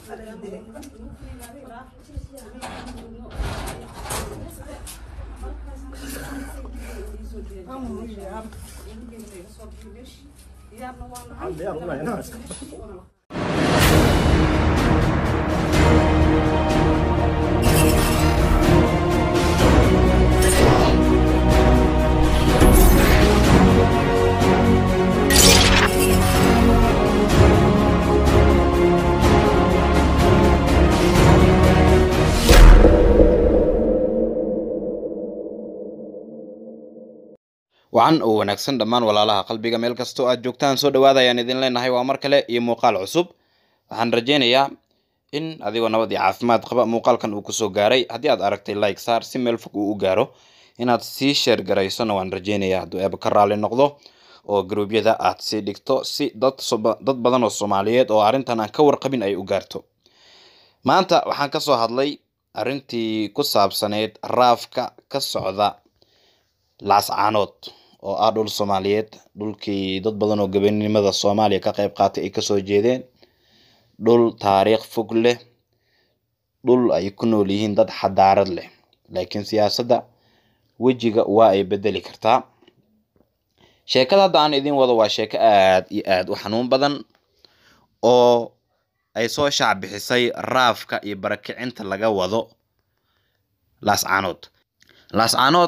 wacan oo wanaagsan dhammaan walaalaha qalbiga meel kastoo aad joogtaan soo dhawaada ayaan idin leenahay waa mar kale iyo muuqaal cusub waxaan rajaynayaa in adigoo nabad iyo caafimaad qaba muuqaalkan uu kusoo gaaray haddii aad aragtay like saar si meel fog uu u gaaro inaad sii sheer garaysona waan rajaynayaa hadduu eeba ka raali noqdo oo garuubyada aad sii dhigto si dad soba- dad badan oo soomaaliyeed oo arrintan aan ka warqabin ay u gaarto maanta waxaan ka soo hadlay arrintii ku saabsaneyd raafka ka socda laascaanood oo ah dhul soomaaliyeed dhulkii dad badan oo gabanimada soomaaliya ka qayb qaatay ay kasoo jeedeen dhul taariikh fog leh dhul ay ku nool yihiin dad xadaarad leh laakiin siyaasadda wejiga waa ay bedeli kartaa sheekada hadda aan idin wado waa sheeko aad iyo aad u xanuun badan oo ay soo shaac bixisay raafka iyo barakicinta laga wado laascaanood laascaanood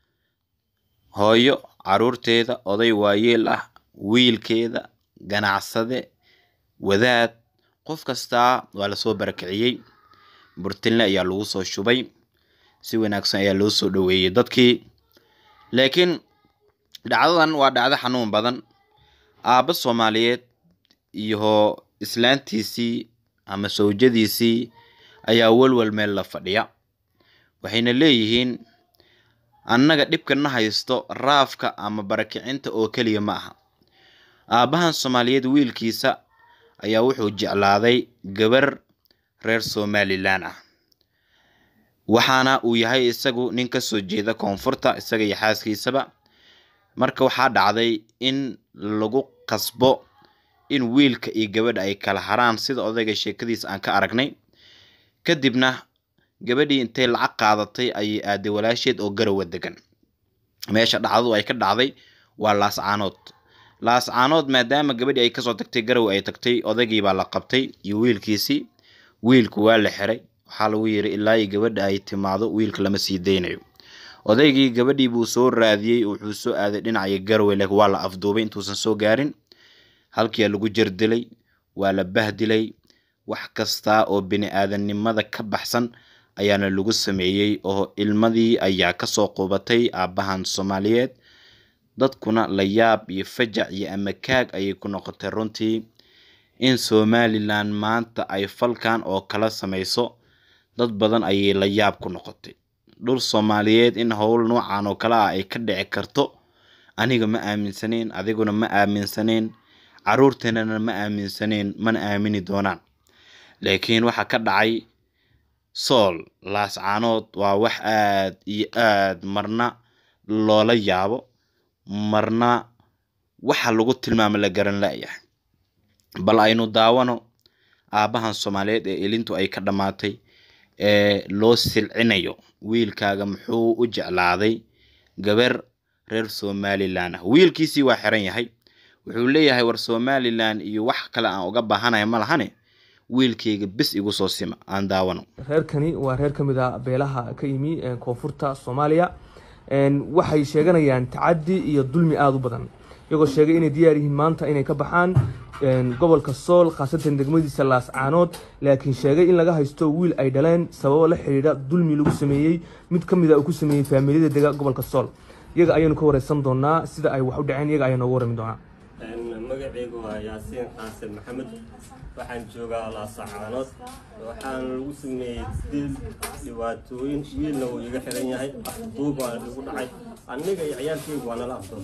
hooyo caruurteeda oday waayeel ah wiilkeeda ganacsade wadaad qof kastaa waa lasoo barakiciyey burtinle ayaa lagu soo shubay si wanaagsan ayaa loo soo dhoweeyey dadkii laakiin dhacdadan waa dhacdo xanuun badan aabbo soomaaliyeed iyo islaantiisii ama sawjadiisii ayaa walwal meel la fadhiya waxayna leeyihiin annaga dhibkana haysto raafka ama barakicinta oo keliya ma aha aabbahan soomaaliyeed wiilkiisa ayaa wuxuu jeclaaday gabar reer somalilan ah waxaana uu yahay isagu nin kasoo jeeda koonfurta isaga iyo xaaskiisaba marka waxaa dhacday in lagu qasbo in wiilka iyo gabadha ay kala haraan sida odayga sheekadiisa aan ka aragnay kadibna gabadhii intay lacag qaadatay ayay aaday walaasheed oo garowa degan meesha dhacdadu ay ka dhacday waa laascaanood laascaanood maadaama gabadhii ay kasoo tagtay garow ay tagtay odaygii baa la qabtay iyo wiilkiisii wiilku waa la xiray waxaa lagu yiri ilaa iyo gabadha ay timaado wiilka lama sii daynayo odaygii gabadhii buu soo raadiyey wuxuu soo aaday dhinaca garowe laakiin waa la afduubay intuusan soo gaarin halkiia lagu jardilay waa la bahdilay wax kasta oo bini aadamnimada ka baxsan ayaana lagu sameeyey oo ilmadii ayaa kasoo qubatay aabbahan soomaaliyeed dadkuna la yaab iyo fajac iyo amakaag ayay ku noqotay runtii in somalilan maanta ay falkan oo kala sameyso dad badan ayay la yaab ku noqotay dhul soomaaliyeed in howl noocan oo kale ah ay ka dhici karto aniga ma aaminsaneyn adiguna ma aaminsaneyn caruurteenana ma aaminsaneyn mana aamini doonaan laakiin waxaa ka dhacay sool laascaanood waa wax aad iyo aad marna loola yaabo marna waxa lagu tilmaamo la garan la-yahay bal aynu daawano aabbahan soomaaliyeed ee ilintu ay ka dhammaatay ee loo silcinayo wiilkaaga muxuu u jeclaaday gabar reer somalilan ah wiilkiisii waa xiran yahay wuxuu leeyahay war somalilan iyo wax kale aan uga baahanaya ma lahane wiilkayga bis igu soo sima aan daawano reerkani waa reer ka mid a beelaha ka yimi koonfurta soomaaliya waxay sheeganayaan tacadi iyo dulmi aada u badan iyagoo sheegay inay diyaar yihiin maanta inay ka baxaan gobolka sool khaasatan degmadiisa laascaanood laakiin sheegay in laga haysto wiil ay dhaleen sababo la xidhiidha dulmi lagu sameeyey mid ka mid a uu ku sameeyey faamiliyada dega gobolka sool iyaga ayaynu ka wareysan doonaa sida ay wax u dhaceen iyaga ayaa nooga warrami doonaa magacaygu waa yaasiin qaasim maxamed waxaan joogaa laasacaanood waxaana lagu sameeyey dil dhibaatooyin wiilna wuu iga xiran yahay afduub waana igu dhacay aniga iyo ciyaalkaygu waa nala afduub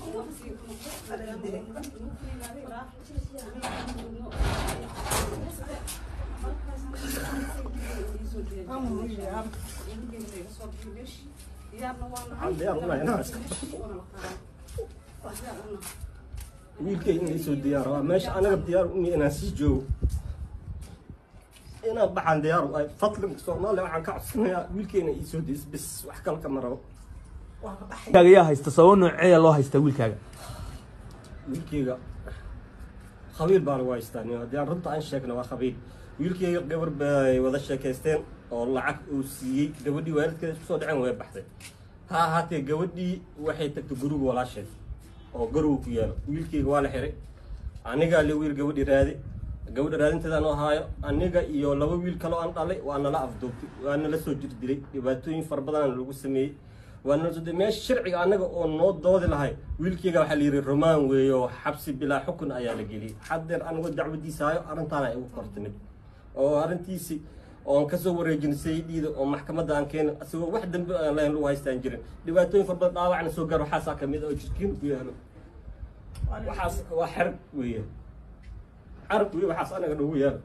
wiilkay in laysoo diyaar rabaa meesha anaga diyaar umi inaan sii joogo inaan baxaan diyaar u ahay fadlanka soomaaliya waxaan ka codsanayaa wiilkeena iisoo deys bis wax kale kama rabo waa ka baxay wiilkaaga yaa haysta sababo nooceeya loo haystaa wiilkaaga wiilkeyga khabiil baa lagu haystaa nin haddii aan runta aan sheegna waa khabiil wiilkeyga gabar bay wada sheekaysteen oo lacag uu siiyey gabadhii waalidkeeda isku soo dhaceen way baxday ha ahaatee gabadhii waxay tagtay guriga walaasheed oo garow ku yaalo wiilkeyga waa la xiray anigaa le wiil gabadhi raadi gabadha raadinteeda anoo haayo aniga iyo laba wiil kaloo aan dhalay waa nala afduubtay waa nala soo jir dilay dhibaatooyin fara badan lagu sameeyey waa nala soo dilay meesha sharciga anaga oo noo doodi lahay wiilkeyga waxaa la yidhi romaan weeye oo xabsi bilaa xukun ayaa la geliyey haddeer anigoo dacwadiisa hayo arrintaana ay ugu kortimid oo arrintiisi oon kasoo wareejin sayidhiida oo maxkamadda aan keenin isagoo wax dambe aan lahayn lagu haystaan jirin dhibaatooyin fara badan dhaawacna soo gaar waxaasaa kamid ah oo jirkiin ku yaalo waxaas waa xerab weeye carab weye waxaas anaga noogu yaalo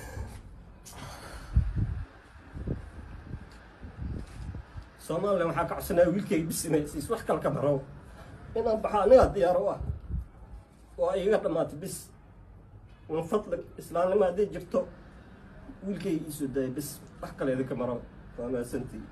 soomaaliya waxaa ka codsanaya wiilkeyga bis inay siis wax kale ka baro inaan baxo anigaa diyaar u ah waa igaga dhammaatay bis min fadlag islaamnimo hadday jirto wiilkeyga iisoo daaya bis wax kale idinka maro waa mahadsantii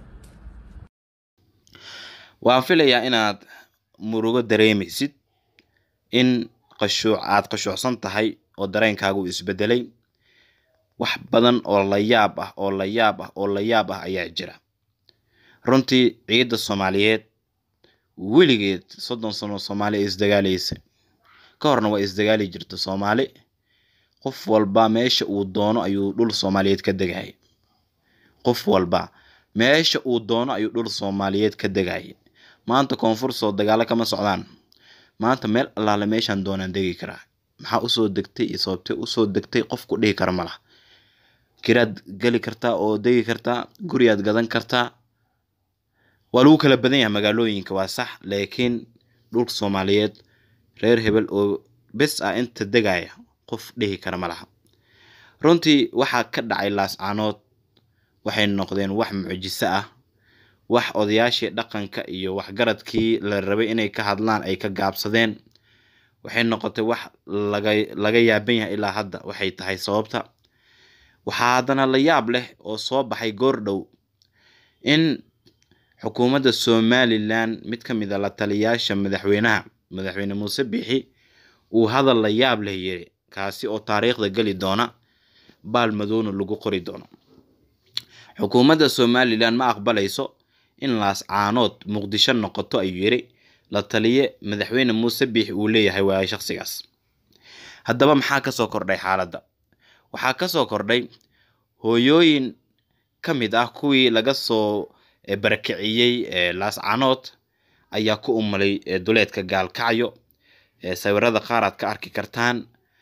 waan filayaa inaad murugo dareemaysid in qashuuc aad qashuucsan tahay oo dareenkaaga uu isbedelay wax badan oo la yaab ah oo la yaab ah oo la yaab ah ayaa jira runtii ciidda soomaaliyeed weligeed soddon sano soomaali ay isdagaalaysa ka horna waa isdagaali jirta soomaali qof walba meesha uu doono ayuu dhul soomaaliyeed ka degaya qof walba meesha uu doono ayuu dhul soomaaliyeed ka degaya maanta koonfur soo dagaalo kama socdaan maanta meel allaale meeshaan doonaan degi karaa maxaa usoo degtay iyo sababtee usoo degtay qofku dhihi kara ma laha kiraad geli kartaa oo degi kartaa guriyaad gadan kartaa waa lagu kala badan yahay magaalooyinka waa sax laakiin dhulka soomaaliyeed reer hebel oo bes ah inta degaya qof dhihi kara ma laha runtii waxaa ka dhacay laascaanood waxay noqdeen wax mucjiso ah wax odayaashii dhaqanka iyo waxgaradkii la rabay inay ka hadlaan ay ka gaabsadeen waxay noqotay wax laga laga yaaban yahay ilaa hadda waxay tahay sababta waxaa haddana la yaab leh oo soo baxay goor dhow in xukuumadda somalilan mid ka mid a la taliyaasha madaxweynaha madaxweyne muuse biixi uu hadal la yaab leh yiri kaasi oo taariikhda geli doona baal madowna lagu qori doono xukuumadda somalilan ma aqbalayso in laascaanood muqdisho noqoto ayuu yiri la taliye madaxweyne muuse biixi uu leeyahay waayo shaqsigaas haddaba maxaa kasoo kordhay xaaladda waxaa kasoo kordhay hooyooyin ka mid ah kuwii laga soo barakiciyey laascaanood ayaa ku umulay duleedka gaalkacyo sawirada qaar aad ka arki kartaan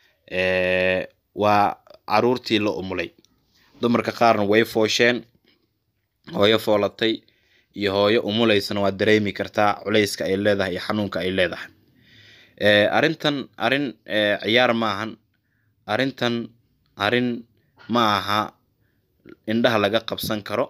waa caruurtii la umulay dumarka qaarna way foosheen hooyo foolatay iyo hooyo umulaysana waa dareemi kartaa culayska ay leedahay iyo xanuunka ay leedahay arrintan arrin ciyaar ma ahan arrintan arrin ma aha indhaha laga qabsan karo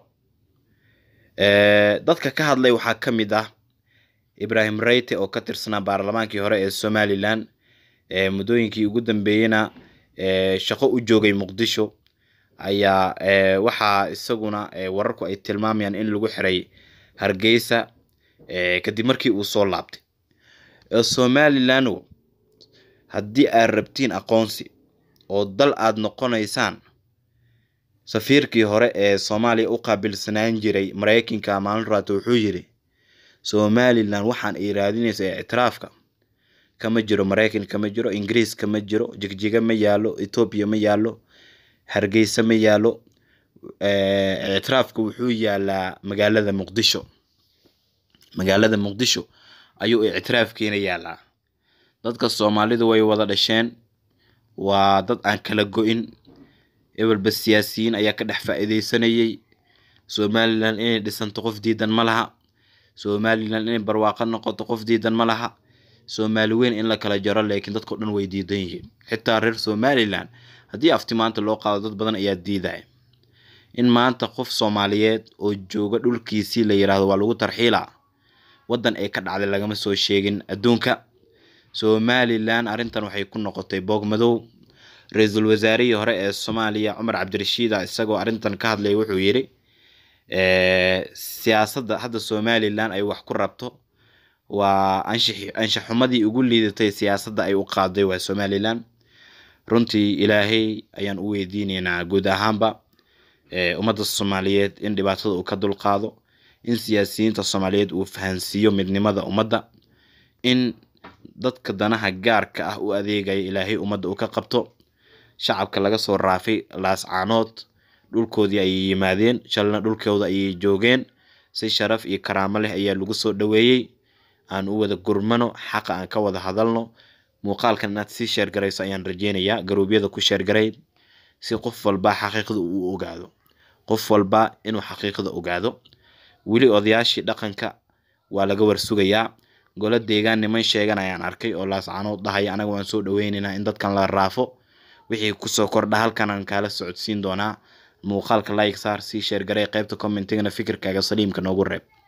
dadka ka hadlay waxaa ka mid ah ibrahim reyte oo ka tirsanaa baarlamaankii hore ee somalilan muddooyinkii ugu dambeeyeyna shaqo u joogay muqdisho ayaa waxaa isaguna wararku ay tilmaamayaan in lagu xiray hargeysa kadib markii uu soo laabtay somalilano haddii aad rabtiin aqoonsi oo dal aad noqonaysaan safiirkii hore ee soomaaliya u qaabilsanaan jiray maraykanka maalin raata wuxuu yiri somalilan waxaan ay raadinaysa ee ictiraafka kama jiro maraykan kama jiro ingiriis kama jiro jigjiga ma yaalo etoobiya ma yaalo hargeysa ma yaalo ictiraafka wuxuu yaalaa magaalada muqdisho magaalada muqdisho ayuu ictiraafkiina yaalaa dadka soomaalidu way wada dhasheen waa dad aan kala go-in ebelba siyaasiyiin ayaa ka dhex faa-iideysanayay somalilan inay dhisanto qof diidan ma laha somalilan inay barwaaqo noqoto qof diidan ma laha soomaali weyn in la kala jaro laakiin dadkao dhan way diidan yihiin xitaa reer somalilan haddii afti maanta loo qaado dad badan ayaa diidaya in maanta qof soomaaliyeed oo jooga dhulkiisii la yiraahdo waa lagu tarxiila waddan ay ka dhacday lagama soo sheegin adduunka somalilan arrintan waxay ku noqotay boog madow ra-iisul wasaarihii hore ee soomaaliya cumar cabdirashiida isagoo arrintan ka hadlaya wuxuu yidhi siyaasadda hadda somalilan ay wax ku rabto waa anshax anshaxumadii ugu liidatay siyaasadda ay u qaaday waa somalilan runtii ilaahay ayaan u weydiineynaa guud ahaanba ummadda soomaaliyeed in dhibaatada uu ka dulqaado in siyaasiyiinta soomaaliyeed uu fahansiiyo midnimada ummadda in dadka danaha gaarka ah u adeegaya ilaahay ummadda uu ka qabto shacabka laga soo raafay laascaanood dhulkoodii ayay yimaadeen shalna dhulkooda ayay joogeen si sharaf iyo karaamo leh ayaa lagu soo dhoweeyey aan u wada gurmano xaqa aan ka wada hadalno muuqaalkan inaad sii sheergarayso ayaan rajeynayaa garuubyada ku sheergaray si qof walba xaqiiqda uu ogaado qof walba inuu xaqiiqda ogaado weli odayaashii dhaqanka waa laga warsugayaa golo deegaan niman sheegan ayaan arkay oo laascaanood dhahaya anaga waan soo dhaweyneynaa in dadkan la raafo wixii kusoo kordha halkan aan kaala socodsiin doonaa muuqaalka like saar sii sheergaray qaybta commentigana fikirkaaga saliimka noogu reeb